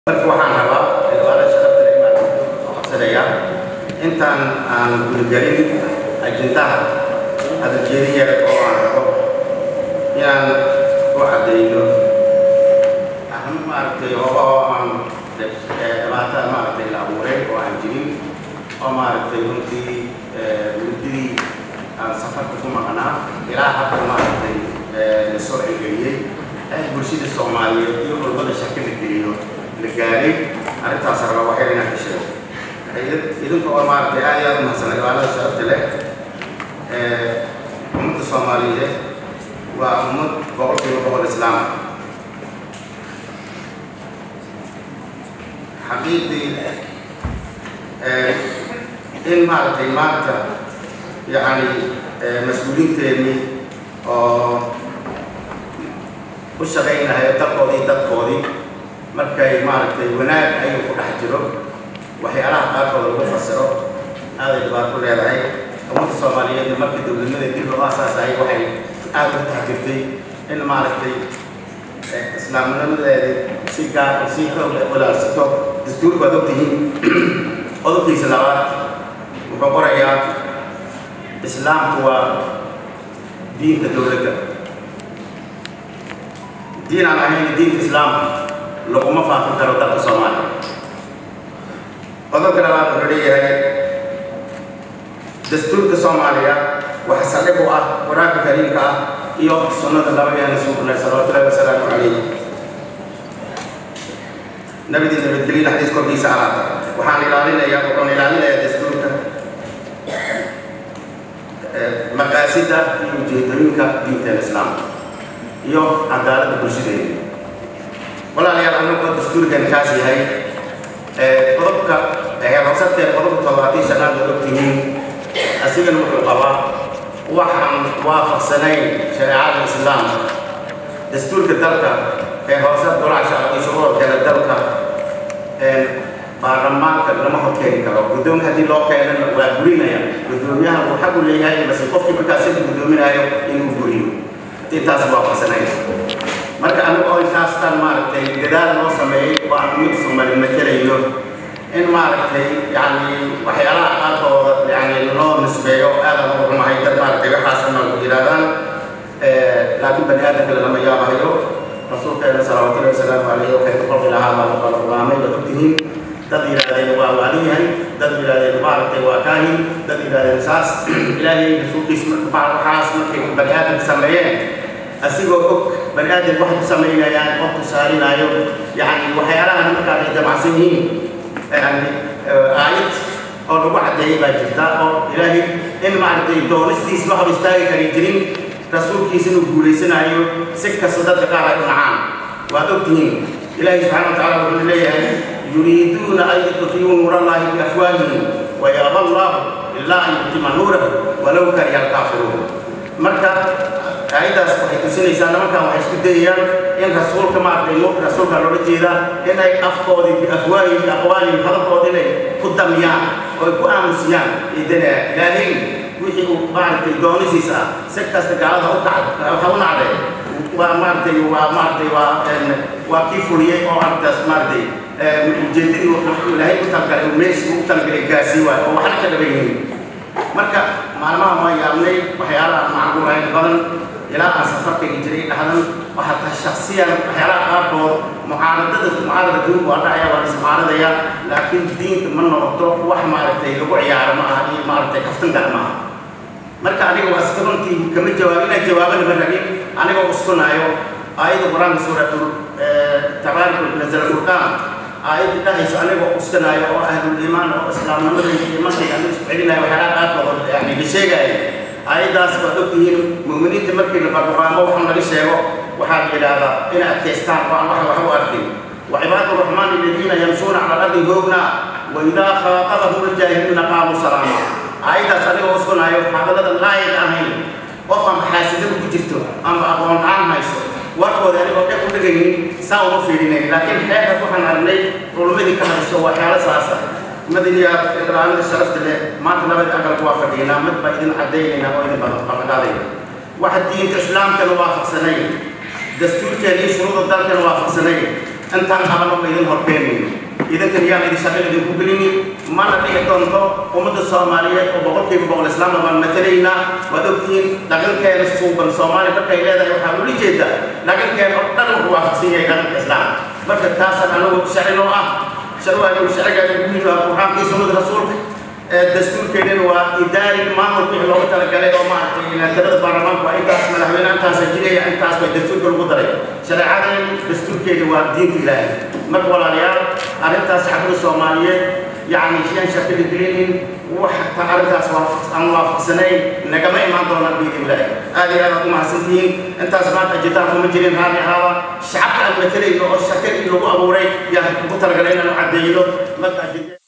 marka waxaan rabaa cibaada sharafta leh inaan codsanayaa intaan aan gudagelin ajintaha hadaljeediya oo aan rabo inaan u caddeeyo aham maaragtay hooba oo aan dhibaata maaragtay la abuuray oo aan jirin oo maaragtay runtii muddadii aan safarka ku maqnaa ilaa hadda maaragtay la soo celgeliyey ee bulshada soomaaliyeed iyo walbada shaki la geliyo la gaaray arrintaas raba waxay inaan ka sheego idinka oo maaragtay aad iyo aad umahadsan cibaadada sharafta leh ummadda soomaaliyeed waa ummad boqolkiiba boqol islaam xaqiiqdii in maaragtay maanta yacni mas-uuliinteennii oo u shaqaynahay dalkoodii dadkoodii markay maaragtay wanaag ayuu ku dhex jiro waxyaalaha qaarkooda lagu fasiro aaday dhibaato leedahay ummadda soomaaliyeedna markii dowladnimada dib loo aasaasayay waxay aada u taxgirtay in maaragtay islaamnimadeeda si gaar si xoog leh walaalsato dastuurku waad ogtihiin qodobkiisa labaad wuxuu qorayaa islaamku waa diinka dowladda diin aan ahayn diinka islaamka laguma faafin karo dalka soomaaliya qodobka labaad wuxuu leeyahay dastuurka soomaaliya waxa saldhig u ah qur-aanka kariimka ah iyo sunnada nabigeena suuqnay salawatullahi wasalaamu calayh nabidii nabadgelina xadiis korkiisa alaata waxaan ilaalinayaa wuxuun ilaalinayaa dastuurka maqaasida iyo ujeedooyinka diinteena islaamka iyo cadaaladda bulshadeena walaalayaal anagoo dastuurkan kaas yahay qodobka heerhoosadkeeda qodobka toddobaatan shanaad oo ogtihiin asigana wuxuu qabaa waxaan waafaqsanayn shareecada islaamka dastuurka dalka ee hoosad golaha shacabka iyo shuruurkeeda dalka baarlamaanka lama horkeeni karo guddoonka haddii loo keenana waa burinaya guddoomiyaha uu xaq u leeyahay mase qofkii markaas sida guddoominayo inuu buriyo intaas waafaqsanayn marka anigu oo intaastan maaragtay dadaal loo sameeyey oo aan mid sumali matelayo in maaragtay yani waxyaalaha qaarkooda yani loo nisbeeyo aadan ugu xumahay dad maaragtay waxaasna yidhahdaan laakiin bani aadamka lama yaabahayo rasuulkeena salawaatullahi wasalaamu calayhi waxay ku qolqi lahaa baa la qulaamay baad ogtihiin dad yidhahdeen waa waalin yahay dad yidhahdeen maaragtay waa kaahin dad yidhahdeen saas ilaahay rasuulkiis waxaas markay bani aadamka sameeyeen asigoo og bani aadam waxay ku samaynayaan qof tusaalinaayo yani waxyaalahan markaa ay damacsan yihiin yani aayad oo lagu caddeeyay baa jirta oo ilaahay in maaragtay doonistiis ma hor istaagi kari jirin rasuulkiisa inuu guulaysanayo si kasta dadka qaar ay u nacaan waad ogtihiin ilaahay subxana wa tacala wuxuu leeyahay yuriiduuna an yudfiyuu nuur allahi biafwaahihim wayaaba allahu ilaa an yutima nuurahu walow kariha alkaafiruun marka aayaddaas waxay tusinaysaa nimankan waxay isku dayayaan in rasuulka maaragtay nuurka rasuulka loola jeedaa inay afkoodii biafwaahihim biaqwaalihim hadalkooda inay ku damiyaan oo ay ku aamusiyaan idana ilaahay wixii uu maaragtay doonisiisa ah si kasta gaalada u kacd waxa u nacday waa maaragtay waa maaragtay waa waa kii fuliyey oo arrintaas maaragtay ujeedadii wuxuu ilaahay u talgalay uu meeshii u talgalay gaasii waayo oo waxna ka dhaban yihiin marka maalmaha waa yaabnay waxyaalaha macquulayn badan ilaa aan safarkayga jiray dhahdan waxaa tahay shaksiyan waxyaalaha qaarkood mucaaradada mucaarada duunku waa dhacaya waa ismucaaradaya laakiin diinta ma noqoto wax maaragtay lagu ciyaaro ma aha iyo maaragtay kaftan gar ma aha marka aniga waa iska runtii kama jawaab inaan jawaabana ma rabin anigoo uskunaayo aayadda qur-aanka suuratul tabaaraka nazala furqaan aayadda dhahayso anigoo uskanaayo oo ahlul iimaan oo islaamnimada iyo iimaankayga aniga isku celinayo waxyaalaha qaarkood yani la sheegaayo aayaddaas waad ogtihiin mu'miniinta markii la barbaamo waxaan laga sheego waxaa la yidhaahdaa inay adkaystaan oo aan wax wax u arkin وعباد الرحمن الذين يمشون على الأرض هونا وإذا خاطبهم الجاهلون قالوا سلاما أيضا صدق وسكن أيوة حافظة لا يدعمين وفهم حاسد بكجرته أما أقوم عن مايسو warkooda anigoo dheg u dhegaynin saa uma fiirinayn laakiin xeerka waxaan aragnay culumadii ka hadasho waa xeelo saasa madaniya ilaalinta sharafta leh maanta labadii aqalku waa fadhiinaa mid baa idin cadaynaynaa oo idin ballanqaadayna waxa diinta islaamkana waafaqsanay dastuurkeena iyo shuruuda dalkana waafaqsanay intaan qabano ma idin horkeenayno idinkan yaan idin shaqo idinku gelinin mana dhici doonto ummadda soomaaliyeed oo boqolkiiba boqol islaamna baan matalaynaa waad ogtihiin dhaqankeena suuban soomaaliya markay leedahay waxaa ula jeeda dhaqankeena oo dhan wuxuu waafaqsan yahay dhaqanka islaam marka taasaan anagu sharci noo ah sharcigaanu sharcigaanu muhiim ah qur-aankii sunnada rasuulka dastuurkeedana waa idaari maamulka wixii loogu talagalay oo maaragtay tirada baarlamaanka waa intaas madaxweyne intaasa jiraya intaas bay dastuurka lagu daray shareecadan dastuurkeeda waa diinta ilaahay marka walaalayaal arrintaas shacbada soomaaliyeed يعني شيئا شكل جرين وحتى أرجع أن وافقسنين نجمع إيمان دونا بيد الله هذه أنا ما سنتين أنت سمعت أجتاح مجرين هذه هذا شعب المثلي إنه الشكل اللي هو أبو ري يعني بطل قلنا نعدي له ما